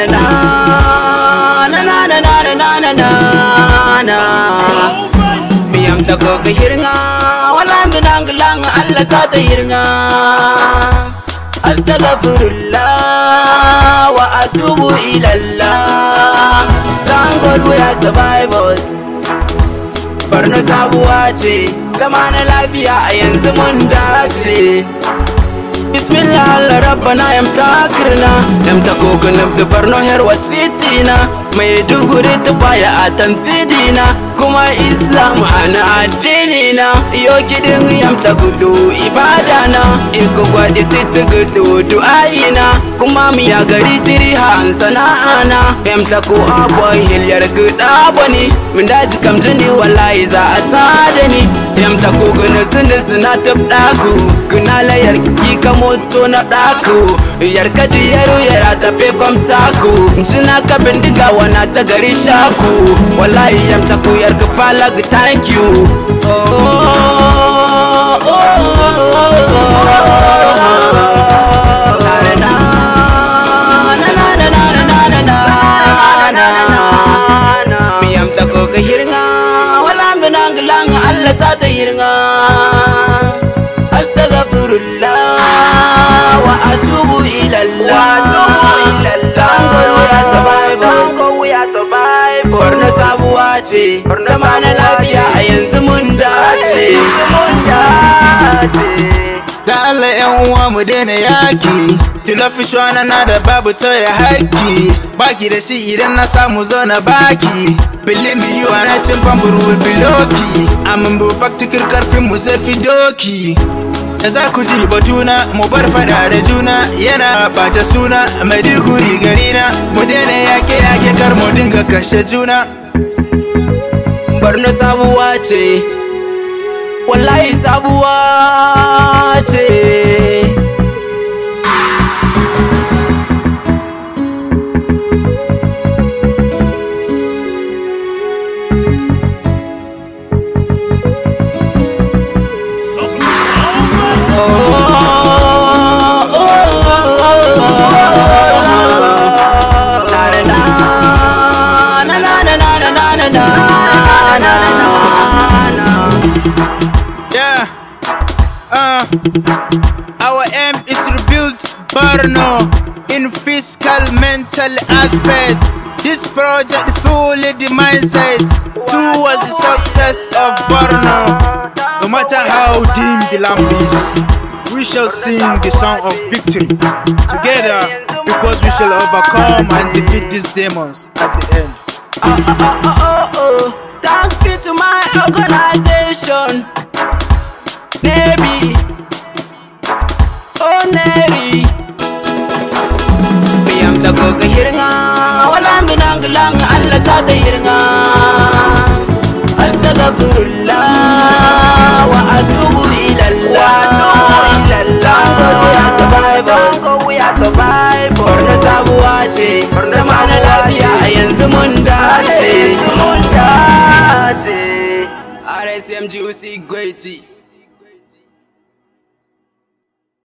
na na na na na na na na na na na Miyam ta koka hirnga wala minang lang Allah ta ta hirnga Astaghfirullah wa atubu ilallah Tangol we are survivors Barna sabuwa ce zama na lafiya a yanzu mun dace Bismillah Allah rabbana yam takirna yam ta kogunum zubar no her wasitina mai duguri ta baya a tanzidina kuma islam ana addini na yo kidin yam ta gudu ibada na iko gwadi titi gudu du'ayina kuma mi ya gari jiri han sana'ana yam ta ko aboy hilyar guda bani min daji kam jini wallahi za a sada ni yam ta kogunan sun suna tabdaku guna layar ki moto na ɗaku yarka yaro yara tafe kwamtaku jina ka bindiga wana ta gari shaku wallahi yam ta ku yarka falag thank you Miyam ta ko ka hirnga wala minang lang Allah ta ta hirnga astaghfirullah wa atubu ilallah tangar wuya survivors barna sabuwa ce zama na lafiya a yanzu mun dace Da Allah yan uwa mu daina yaki Tilafi shwana na da babu tauye haƙƙi Baki da shi idan na samu zo na baki Believe me you are not cin famfuru will be lucky Amin bu faktikir karfin mu zai fi doki Da za ku ji batuna mu bar fada da juna Yana bata suna Maiduguri garina Mu daina yake yake kar mu dinga kashe juna barna sabuwa ce wallahi sabuwa ce Yeah. Uh, our aim is to rebuild Borno in fiscal, mental aspects. This project fully the mindset towards the success of Borno. No matter how dim the lamp is, we shall sing the song of victory together because we shall overcome and defeat these demons at the end. oh, oh, oh. Thanks be to my organization. Navy. Oh, Navy. Biyam da goga hirnga. Wala minang lang Allah ta ta hirnga. Astaghfirullah wa atubu ilallah. Tangar wuya survivors. Barna sabuwa ce. Zama na lafiya a yanzu mun dace. RSMGUC Gweti